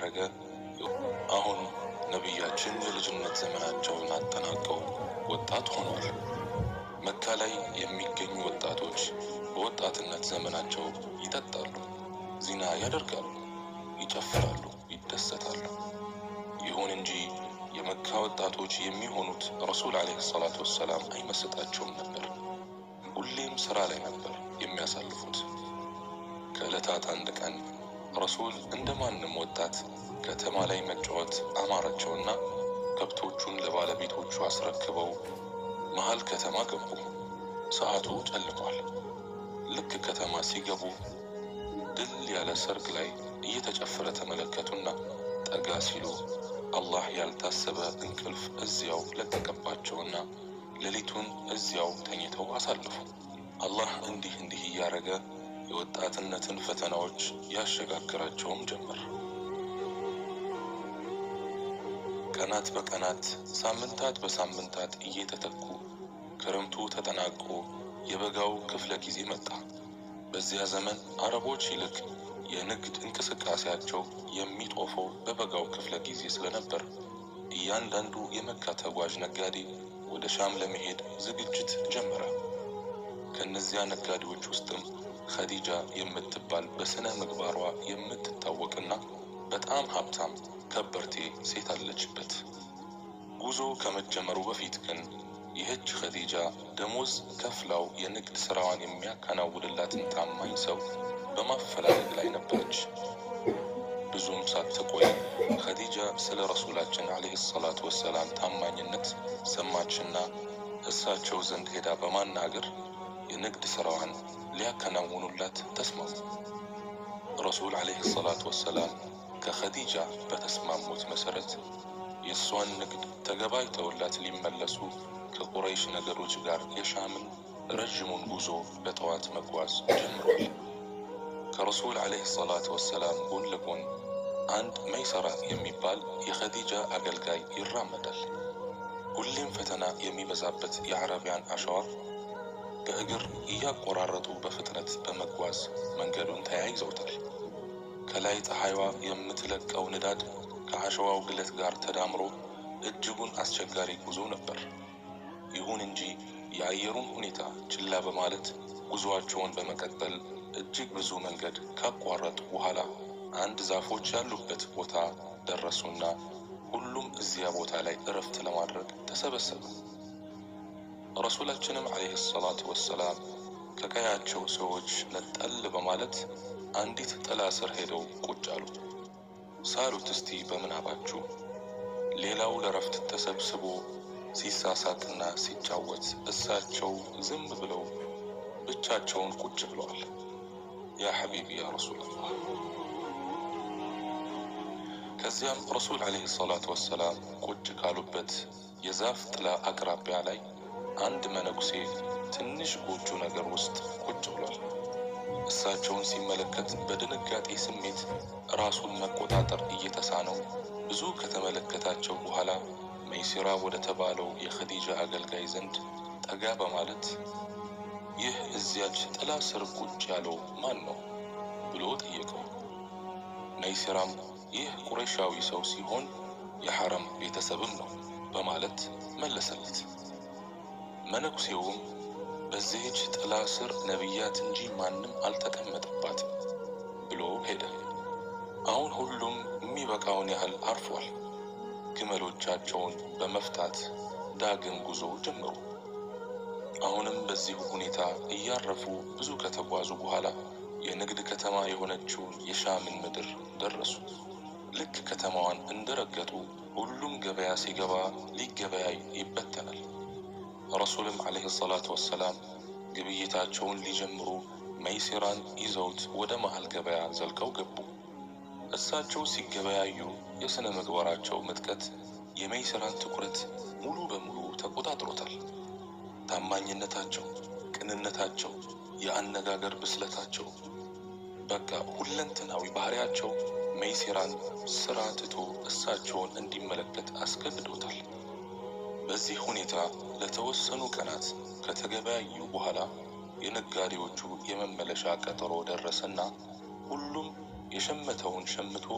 እያረገ አሁን ነቢያችን የልጅነት ዘመናቸውን አጠናቀው ወጣት ሆኗል። መካ ላይ የሚገኙ ወጣቶች በወጣትነት ዘመናቸው ይጠጣሉ፣ ዚና ያደርጋሉ፣ ይጨፍራሉ፣ ይደሰታሉ። ይሁን እንጂ የመካ ወጣቶች የሚሆኑት ረሱል ዓለይሂ ሰላቱ ወሰላም አይመስጣቸውም ነበር። ሁሌም ሥራ ላይ ነበር የሚያሳልፉት። ከዕለታት አንድ ቀን ረሱል እንደ ማንም ወጣት ከተማ ላይ መጫወት አማራቸውና ከብቶቹን ለባለቤቶቹ አስረክበው መሃል ከተማ ገቡ። ሰዓቱ ጨልሟል። ልክ ከተማ ሲገቡ ድል ያለ ሰርግ ላይ እየተጨፈረ ተመለከቱና ጠጋ ሲሉ አላህ ያልታሰበ እንቅልፍ እዚያው ለቀቀባቸውና ሌሊቱን እዚያው ተኝተው አሳለፉ። አላህ እንዲህ እንዲህ እያረገ የወጣትነትን ፈተናዎች ያሸጋግራቸውም ጀመር። ቀናት በቀናት ሳምንታት በሳምንታት እየተተኩ ክረምቱ ተጠናቆ የበጋው ክፍለ ጊዜ መጣ። በዚያ ዘመን አረቦች ይልቅ የንግድ እንቅስቃሴያቸው የሚጦፈው በበጋው ክፍለ ጊዜ ስለነበር እያንዳንዱ የመካ ተጓዥ ነጋዴ ወደ ሻም ለመሄድ ዝግጅት ጀመረ። ከእነዚያ ነጋዴዎች ውስጥም ኸዲጃ የምትባል በስነ ምግባሯ የምትታወቅና በጣም ሀብታም ከበርቴ ሴት አለችበት። ጉዞ ከመጀመሩ በፊት ግን ይህች ኸዲጃ ደሞዝ ከፍላው የንግድ ሥራዋን የሚያከናውንላትን ታማኝ ሰው በማፈላለግ ላይ ነበረች። ብዙም ሳትቆይ ኸዲጃ ስለ ረሱላችን ዓለይሂ ሰላቱ ወሰላም ታማኝነት ሰማችና እሳቸው ዘንድ ሄዳ በማናገር የንግድ ሥራዋን ሊያከናውኑላት ተስማሙ። ረሱል ዓለይሂ ሰላቱ ወሰላም ከኸዲጃ በተስማሙት መሠረት የእሷን ንግድ ተገባይተውላት ሊመለሱ ከቁረይሽ ነገዶች ጋር የሻምን ረዥሙን ጉዞ በጠዋት መጓዝ ጀምሯል። ከረሱል ዓለይሂ ሰላቱ ወሰላም ጎን ለጎን አንድ መይሰራ የሚባል የኸዲጃ አገልጋይ ይራመዳል። ሁሌም ፈተና የሚበዛበት የዓረቢያን አሸዋ በእግር እያቆራረጡ በፍጥነት በመጓዝ መንገዱን ተያይዘውታል። ከላይ ፀሐይዋ የምትለቀው ንዳድ ከአሸዋው ግለት ጋር ተዳምሮ እጅጉን አስቸጋሪ ጉዞ ነበር። ይሁን እንጂ የአየሩን ሁኔታ ችላ በማለት ጉዞአቸውን በመቀጠል እጅግ ብዙ መንገድ ካቋረጡ በኋላ አንድ ዛፎች ያሉበት ቦታ ደረሱና ሁሉም እዚያ ቦታ ላይ እረፍት ለማድረግ ተሰበሰቡ። ረሱላችንም ዓለይሂ ሰላቱ ወሰላም ከቀያቸው ሰዎች ነጠል በማለት አንዲት ጥላ ስር ሄደው ቁጭ አሉ። ሳሉት እስቲ በምናባችሁ። ሌላው ለረፍት ተሰብስቦ ሲሳሳቅና ሲጫወት እሳቸው ዝም ብለው ብቻቸውን ቁጭ ብለዋል። ያ ሐቢቢ ያ ረሱላላህ። ከዚያም ረሱል ዓለይሂ ሰላቱ ወሰላም ቁጭ ካሉበት የዛፍ ጥላ አቅራቢያ ላይ አንድ መነኩሴ ትንሽ ጎጆ ነገር ውስጥ ቁጭ ብሏል። እሳቸውን ሲመለከት በድንጋጤ ስሜት ራሱን መቆጣጠር እየተሳነው ብዙ ከተመለከታቸው በኋላ መይሲራ ወደ ተባለው የኸዲጃ አገልጋይ ዘንድ ጠጋ በማለት ይህ እዚያች ጥላ ስር ቁጭ ያለው ማን ነው ብሎ ጠየቀው። መይሲራም ይህ ቁረይሻዊ ሰው ሲሆን የሐረም ቤተሰብም ነው በማለት መለሰለት። መነኩሴውም በዚህች ጥላ ስር ነቢያት እንጂ ማንም አልተቀመጠባትም ብሎ ሄደ። አሁን ሁሉም የሚበቃውን ያህል አርፏል። ግመሎቻቸውን በመፍታት ዳግም ጉዞ ጀመሩ። አሁንም በዚሁ ሁኔታ እያረፉ ብዙ ከተጓዙ በኋላ የንግድ ከተማ የሆነችውን የሻምን ምድር ደረሱ። ልክ ከተማዋን እንደረገጡ ሁሉም ገበያ ሲገባ ሊገበያይ ይበተናል። ረሱልም ዓለይሂ ሰላቱ ወሰላም ግብይታቸውን ሊጀምሩ መይሲራን ይዘውት ወደ መሃል ገበያ ዘልቀው ገቡ። እሳቸው ሲገበያዩ የሥነ ምግባራቸው ምጥቀት የመይሲራን ትኩረት ሙሉ በሙሉ ተቆጣጥሮታል። ታማኝነታቸው፣ ቅንነታቸው፣ የአነጋገር ብስለታቸው፣ በቃ ሁለንተናዊ ባህሪያቸው መይሲራን ስራ ትቶ እሳቸውን እንዲመለከት አስገድዶታል። በዚህ ሁኔታ ለተወሰኑ ቀናት ከተገበያዩ በኋላ የነጋዴዎቹ የመመለሻ ቀጠሮ ደረሰና ሁሉም የሸመተውን ሸምቶ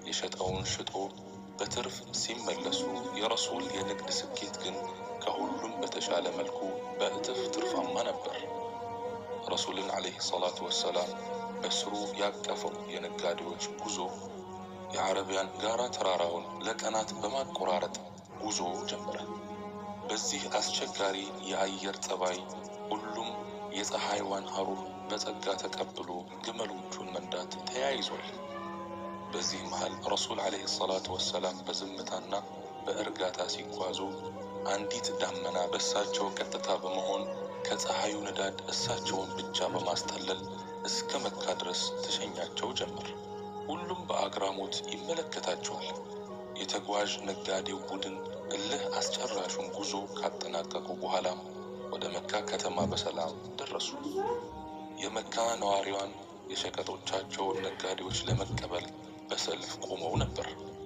የሸጠውን ሽጦ በትርፍ ሲመለሱ የረሱል የንግድ ስኬት ግን ከሁሉም በተሻለ መልኩ በእጥፍ ትርፋማ ነበር። ረሱልን ዓለይሂ ሰላቱ ወሰላም በስሩ ያቀፈው የነጋዴዎች ጉዞ የዓረቢያን ጋራ ተራራውን ለቀናት በማቆራረጥ ጉዞ ጀመረ። በዚህ አስቸጋሪ የአየር ጠባይ ሁሉም የፀሐይዋን ሐሩር በጸጋ ተቀብሎ ግመሎቹን መንዳት ተያይዟል። በዚህ መሃል ረሱል ዓለይሂ ሰላቱ ወሰላም በዝምታና በእርጋታ ሲጓዙ አንዲት ዳመና በእሳቸው ቀጥታ በመሆን ከፀሐዩ ንዳድ እሳቸውን ብቻ በማስጠለል እስከ መካ ድረስ ተሸኛቸው ጀመር። ሁሉም በአግራሞት ይመለከታቸዋል። የተጓዥ ነጋዴው ቡድን እልህ አስጨራሹን ጉዞ ካጠናቀቁ በኋላም ወደ መካ ከተማ በሰላም ደረሱ። የመካ ነዋሪዋን የሸቀጦቻቸውን ነጋዴዎች ለመቀበል በሰልፍ ቆመው ነበር።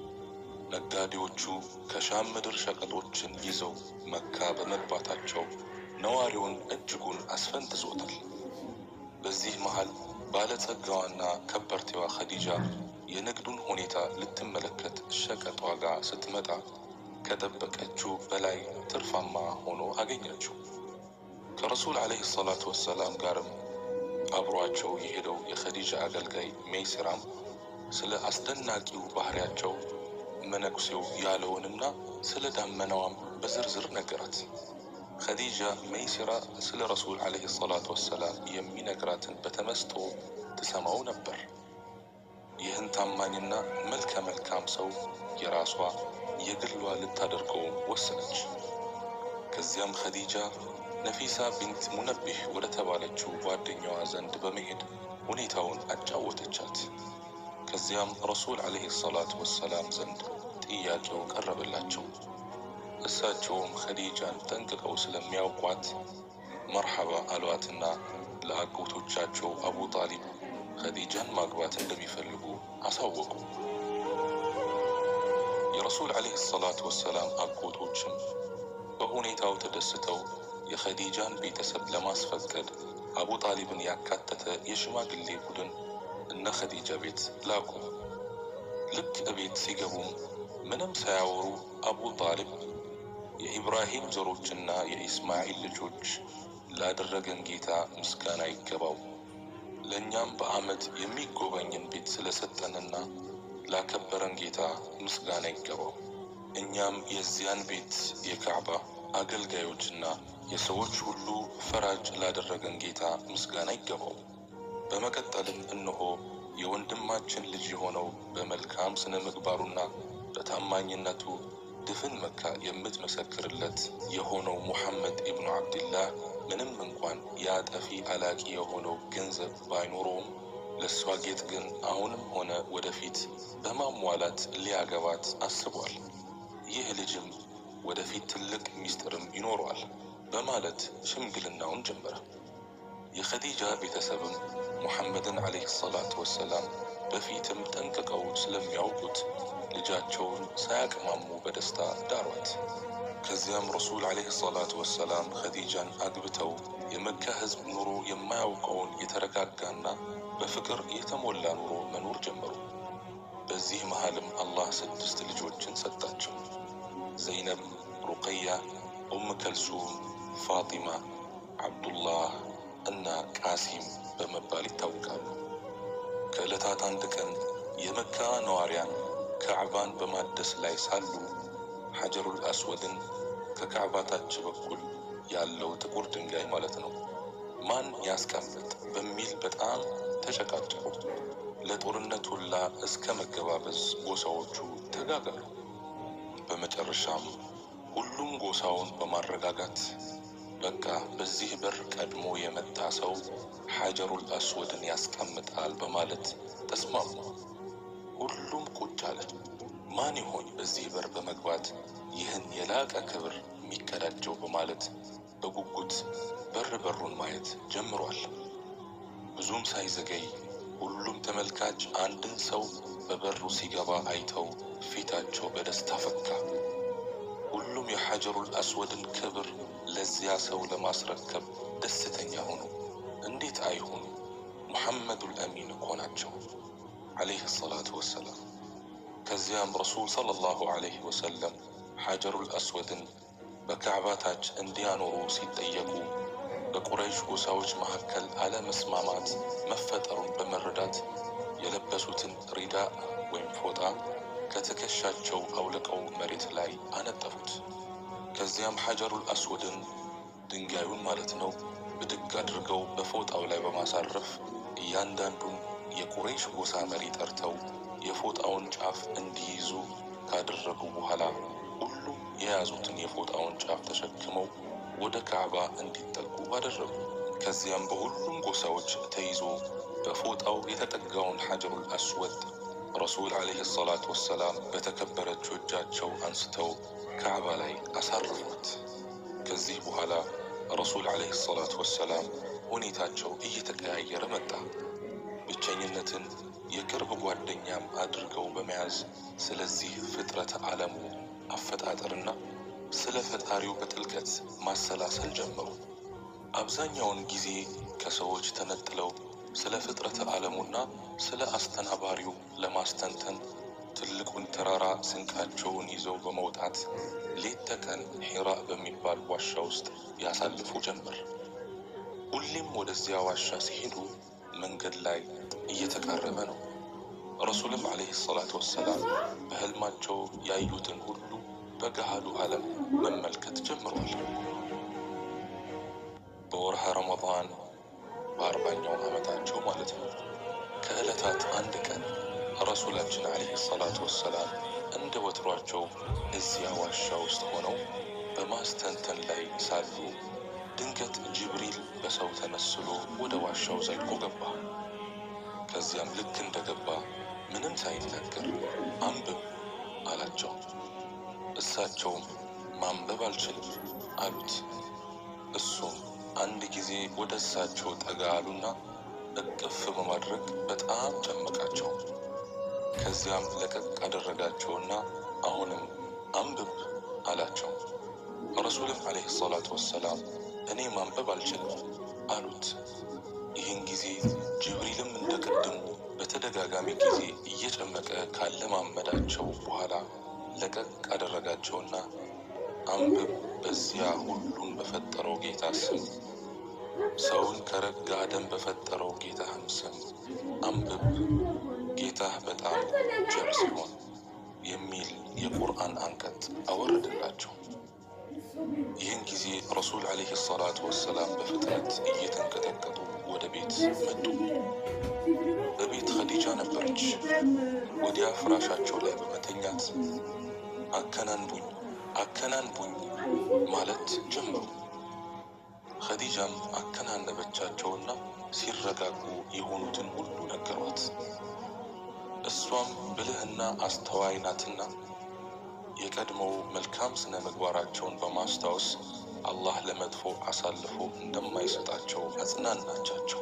ነጋዴዎቹ ከሻም ምድር ሸቀጦችን ይዘው መካ በመግባታቸው ነዋሪውን እጅጉን አስፈንጥዞታል። በዚህ መሃል ባለጸጋዋና ከበርቴዋ ኸዲጃ የንግዱን ሁኔታ ልትመለከት ሸቀጧ ጋር ስትመጣ ከጠበቀችው በላይ ትርፋማ ሆኖ አገኘችው። ከረሱል ዓለይሂ ሰላቱ ወሰላም ጋርም አብሯቸው የሄደው የኸዲጃ አገልጋይ ሜይስራም ስለ አስደናቂው ባህሪያቸው መነኩሴው ያለውንና ስለ ዳመናዋም በዝርዝር ነገራት። ኸዲጃ ሜይስራ ስለ ረሱል ዓለይሂ ሰላቱ ወሰላም የሚነግራትን በተመስጦ ትሰማው ነበር። ይህን ታማኝና መልከ መልካም ሰው የራሷ የግሏ ልታደርገውም ወሰነች። ከዚያም ኸዲጃ ነፊሳ ቢንት ሙነቢህ ወደ ተባለችው ጓደኛዋ ዘንድ በመሄድ ሁኔታውን አጫወተቻት። ከዚያም ረሱል ዓለይሂ ሰላቱ ወሰላም ዘንድ ጥያቄው ቀረበላቸው። እሳቸውም ኸዲጃን ጠንቅቀው ስለሚያውቋት መርሐባ አሏትና ለአጎቶቻቸው አቡ ጣሊብ ኸዲጃን ማግባት እንደሚፈልጉ አሳወቁ። የረሱል ዓለይሂ ሰላቱ ወሰላም አጎቶችም በሁኔታው ተደስተው የኸዲጃን ቤተሰብ ለማስፈቀድ አቡ ጣሊብን ያካተተ የሽማግሌ ቡድን እነ ኸዲጃ ቤት ላኩ። ልክ እቤት ሲገቡም ምንም ሳያወሩ አቡ ጣሊብ የኢብራሂም ዘሮችና የኢስማዒል ልጆች ላደረገን ጌታ ምስጋና ይገባው፣ ለእኛም በዓመት የሚጎበኝን ቤት ስለሰጠንና ላከበረን ጌታ ምስጋና ይገባው፣ እኛም የዚያን ቤት የካዕባ አገልጋዮችና የሰዎች ሁሉ ፈራጅ ላደረገን ጌታ ምስጋና ይገባው። በመቀጠልም እነሆ የወንድማችን ልጅ የሆነው በመልካም ስነ ምግባሩና በታማኝነቱ ድፍን መካ የምትመሰክርለት የሆነው ሙሐመድ ኢብኑ ዓብድላህ ምንም እንኳን የአጠፊ አላቂ የሆነው ገንዘብ ባይኖረውም ለእሷ ጌጥ ግን አሁንም ሆነ ወደፊት በማሟላት ሊያገባት አስቧል። ይህ ልጅም ወደፊት ትልቅ ሚስጥርም ይኖረዋል በማለት ሽምግልናውን ጀመረ። የኸዲጃ ቤተሰብም ሙሐመድን ዓለይሂ ሰላቱ ወሰላም በፊትም ጠንቅቀው ስለሚያውቁት ልጃቸውን ሳያቅማሙ በደስታ ዳሯት። ከዚያም ረሱል ዓለይሂ ሰላቱ ወሰላም ኸዲጃን አግብተው የመካ ሕዝብ ኑሮ የማያውቀውን የተረጋጋና በፍቅር የተሞላ ኑሮ መኖር ጀመሩ። በዚህ መሃልም አላህ ስድስት ልጆችን ሰጣቸው። ዘይነብ፣ ሩቀያ፣ ኡም ከልሱም፣ ፋጢማ፣ ዓብዱላህ እና ቃሲም በመባል ይታወቃሉ። ከዕለታት አንድ ቀን የመካ ነዋሪያን ካዕባን በማደስ ላይ ሳሉ ሐጀሩል አስወድን ከካዕባ ታች በኩል ያለው ጥቁር ድንጋይ ማለት ነው ማን ያስቀምጥ በሚል በጣም ተጨቃጨቁ። ለጦርነት ሁላ እስከ መገባበዝ ጎሳዎቹ ተጋጋሉ። በመጨረሻም ሁሉም ጎሳውን በማረጋጋት በቃ በዚህ በር ቀድሞ የመጣ ሰው ሐጀሩል አስወድን ያስቀምጣል በማለት ተስማሙ። ሁሉም ቁጭ አለ። ማን ይሆን በዚህ በር በመግባት ይህን የላቀ ክብር የሚቀዳጀው በማለት በጉጉት በር በሩን ማየት ጀምሯል። ብዙም ሳይዘገይ ሁሉም ተመልካች አንድን ሰው በበሩ ሲገባ አይተው ፊታቸው በደስታ ፈካ። ሁሉም የሐጀሩል አስወድን ክብር ለዚያ ሰው ለማስረከብ ደስተኛ ሆኑ። እንዴት አይሆኑ? ሙሐመዱል አሚን እኮ ናቸው ዓለይህ ሰላቱ ወሰላም። ከዚያም ረሱል ሰለላሁ ዐለይሂ ወሰለም ሐጀሩል አስወድን በካዕባ ታች እንዲያኖሩ ሲጠየቁ በቁረይሽ ጎሳዎች መካከል አለመስማማት መፈጠሩን በመረዳት የለበሱትን ሪዳ ወይም ፎጣ ከትከሻቸው አውልቀው መሬት ላይ አነጠፉት። ከዚያም ሐጀሩል አስወድን ድንጋዩን ማለት ነው ብድግ አድርገው በፎጣው ላይ በማሳረፍ እያንዳንዱን የቁረይሽ ጎሳ መሪ ጠርተው የፎጣውን ጫፍ እንዲይዙ ካደረጉ በኋላ ሁሉም የያዙትን የፎጣውን ጫፍ ተሸክመው ወደ ካዕባ እንዲጠጉ አደረጉ። ከዚያም በሁሉም ጎሳዎች ተይዞ በፎጣው የተጠጋውን ሐጀሩል አስወድ ረሱል ዓለይሂ ሰላቱ ወሰላም በተከበረችው እጃቸው አንስተው ካዕባ ላይ አሳረፉት። ከዚህ በኋላ ረሱል ዓለይሂ ሰላቱ ወሰላም ሁኔታቸው እየተቀያየረ መጣ። ብቸኝነትን የቅርብ ጓደኛም አድርገው በመያዝ ስለዚህ ፍጥረተ ዓለሙ አፈጣጠርና ስለ ፈጣሪው በጥልቀት ማሰላሰል ጀመሩ። አብዛኛውን ጊዜ ከሰዎች ተነጥለው ስለ ፍጥረተ ዓለሙና ስለ አስተናባሪው ለማስተንተን ትልቁን ተራራ ስንቃቸውን ይዘው በመውጣት ሌት ተቀን ሒራ በሚባል ዋሻ ውስጥ ያሳልፉ ጀመር። ሁሌም ወደዚያ ዋሻ ሲሄዱ መንገድ ላይ እየተቃረበ ነው። ረሱልም ዓለይሂ ሰላቱ ወሰላም በሕልማቸው ያዩትን ሁሉ በገሃዱ ዓለም መመልከት ጀምሯል። በወርሃ ረመዳን በአርባኛው ዓመታቸው ማለት ነው። ከዕለታት አንድ ቀን ረሱላችን ዓለይሂ ሰላቱ ወሰላም እንደ ወትሯቸው እዚያ ዋሻ ውስጥ ሆነው በማስተንተን ላይ ሳሉ ድንገት ጅብሪል በሰው ተመስሎ ወደ ዋሻው ዘልቆ ገባ። ከዚያም ልክ እንደገባ ምንም ሳይናገር አንብብ አላቸው። እሳቸውም ማንበብ አልችልም አሉት። እሱም አንድ ጊዜ ወደ እሳቸው ጠጋ አሉና እቅፍ በማድረግ በጣም ጨመቃቸው። ከዚያም ለቀቅ አደረጋቸውና አሁንም አንብብ አላቸው። ረሱልም ዓለይሂ ሰላቱ ወሰላም እኔ ማንበብ አልችልም አሉት። ይህን ጊዜ ጅብሪልም እንደ ቅድሙ በተደጋጋሚ ጊዜ እየጨመቀ ካለማመዳቸው በኋላ ለቀቅ አደረጋቸውና አንብብ በዚያ ሁሉን በፈጠረው ጌታ ስም ሰውን ከረጋ ደም በፈጠረው ጌታህም ስም አንብብ ጌታህ በጣም ቸር ሲሆን የሚል የቁርአን አንቀጽ አወረደላቸው። ይህን ጊዜ ረሱል ዓለይሂ ሰላቱ ወሰላም በፍጥነት እየተንቀጠቀጡ ወደ ቤት መጡ። በቤት ኸዲጃ ነበረች። ወዲያ ፍራሻቸው ላይ በመተኛት አከናንቡኝ አከናንቡኝ ማለት ጀመሩ። ኸዲጃም አከናነበቻቸውና ሲረጋጉ የሆኑትን ሁሉ ነገሯት። እሷም ብልህና አስተዋይ ናትና የቀድሞው መልካም ስነ ምግባራቸውን በማስታወስ አላህ ለመጥፎ አሳልፎ እንደማይሰጣቸው አጽናናቻቸው።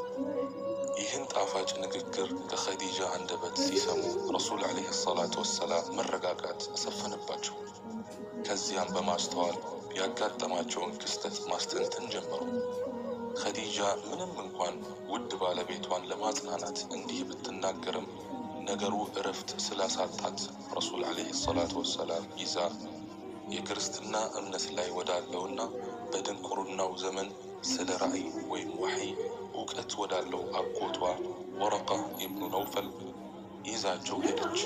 ይህን ጣፋጭ ንግግር ከኸዲጃ አንደበት ሲሰሙ ረሱል ዓለይሂ ሰላቱ ወሰላም መረጋጋት አሰፈነባቸው። ከዚያም በማስተዋል ያጋጠማቸውን ክስተት ማስተንተን ጀመሩ። ኸዲጃ ምንም እንኳን ውድ ባለቤቷን ለማጽናናት እንዲህ ብትናገርም ነገሩ እረፍት ስላሳጣት ረሱል ዓለይሂ ሰላቱ ወሰላም ይዛ የክርስትና እምነት ላይ ወዳለውና በድንቁርናው ዘመን ስለ ራእይ ወይም ዋሕይ እውቀት ወዳለው አጎቷ ወረቃ ኢብኑ ነውፈል ይዛቸው ሄደች።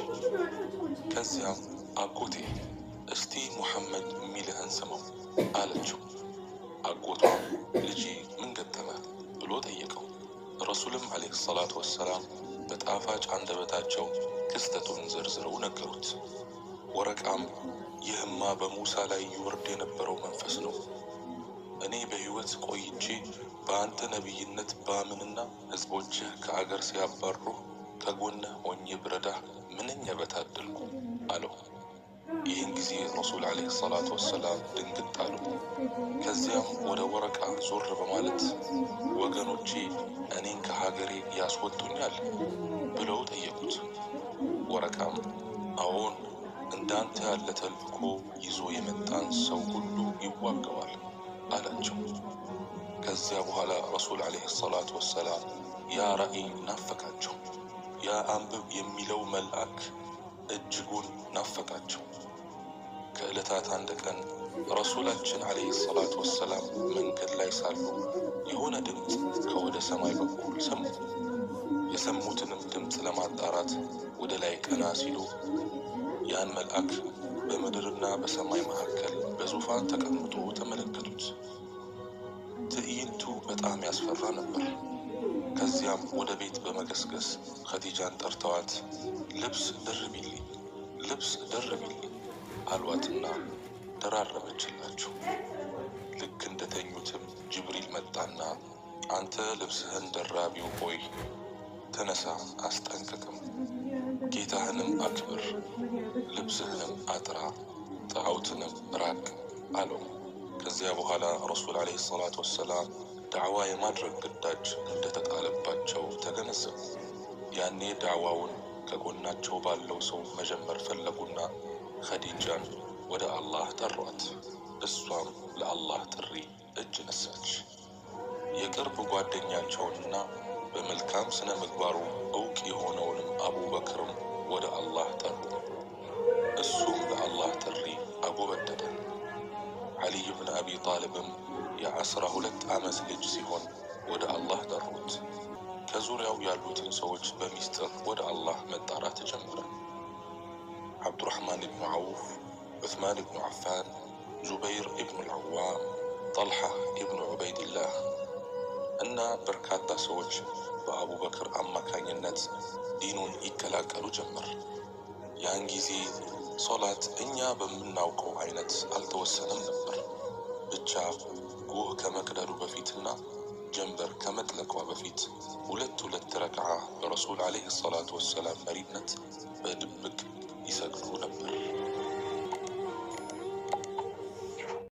ከዚያም አጎቴ እስቲ ሙሐመድ የሚልህን ስማው አለችው። አጎቷም ልጄ ምን ገጠመ ብሎ ጠየቀው። ረሱልም ዓለይሂ ሰላቱ ወሰላም በጣፋጭ አንደበታቸው ክስተቱን ዘርዝረው ነገሩት። ወረቃም ይህማ በሙሳ ላይ ይወርድ የነበረው መንፈስ ነው። እኔ በሕይወት ቆይቼ በአንተ ነቢይነት ባምንና ሕዝቦችህ ከአገር ሲያባሩህ ከጎንህ ሆኜ ብረዳህ ምንኛ በታደልኩ አለው። ይህን ጊዜ ረሱል ዓለይሂ ሰላቱ ወሰላም ድንግጥ አሉ። ከዚያም ወደ ወረቃ ዞር በማለት ወገኖቼ እኔን ከሀገሬ ያስወጡኛል ብለው ጠየቁት። ወረቃም አዎን እንዳንተ ያለ ተልእኮ ይዞ የመጣን ሰው ሁሉ ይዋገዋል አላቸው። ከዚያ በኋላ ረሱል ዓለይሂ ሰላቱ ወሰላም ያ ራእይ ናፈቃቸው። ያ አንብብ የሚለው መልአክ እጅጉን ናፈቃቸው። ከዕለታት አንድ ቀን ረሱላችን ዓለይሂ ሰላቱ ወሰላም መንገድ ላይ ሳሉ የሆነ ድምፅ ከወደ ሰማይ በኩል ሰሙ። የሰሙትንም ድምፅ ለማጣራት ወደ ላይ ቀና ሲሉ ያን መልአክ በምድርና በሰማይ መካከል በዙፋን ተቀምጦ ተመለከቱት። ትዕይንቱ በጣም ያስፈራ ነበር። ከዚያም ወደ ቤት በመገስገስ ኸዲጃን ጠርተዋት ልብስ ደርቢልኝ፣ ልብስ ደርቢልኝ አሏትና ደራረበችላቸው። ልክ እንደተኙትም ጅብሪል መጣና አንተ ልብስህን ደራቢው ሆይ ተነሳ፣ አስጠንቅቅም፣ ጌታህንም አክብር፣ ልብስህንም አጥራ፣ ጣዖትንም ራቅ አለው። ከዚያ በኋላ ረሱል ዓለይሂ ሰላቱ ወሰላም ዳዕዋ የማድረግ ግዳጅ እንደተጣለባቸው ተገነዘቡ። ያኔ ዳዕዋውን ከጎናቸው ባለው ሰው መጀመር ፈለጉና ኸዲጃን ወደ አላህ ጠሯት። እሷም ለአላህ ጥሪ እጅ ነሳች። የቅርብ ጓደኛቸውንና በመልካም ስነ ምግባሩ እውቅ የሆነውንም አቡበክርም ወደ አላህ ጠሩ። እሱም ለአላህ ጥሪ አጎበደደ። ዓሊይ ብን አቢ ጣልብም የዐሥራ ሁለት ዓመት ልጅ ሲሆን ወደ አላህ ጠሩት። ከዙሪያው ያሉትን ሰዎች በሚስጥር ወደ አላህ መጣራት ጀመረ። ዓብዱራሕማን ብኑ ዐውፍ፣ ዑስማን ብኑ ዓፋን፣ ዙበይር ኢብኑ ልዓዋም፣ ጠልሓ ኢብኑ ዑበይድላህ እና በርካታ ሰዎች በአቡበክር አማካኝነት ዲኑን ይቀላቀሉ ጀመር። ያን ጊዜ ሶላት እኛ በምናውቀው አይነት አልተወሰነም ነበር። ብቻ ጎህ ከመቅደሉ በፊትና ጀንበር ከመጥለቋ በፊት ሁለት ሁለት ረክዓ በረሱል ዓለይሂ ሰላቱ ወሰላም መሪነት በድብቅ ይሰግዱ ነበር።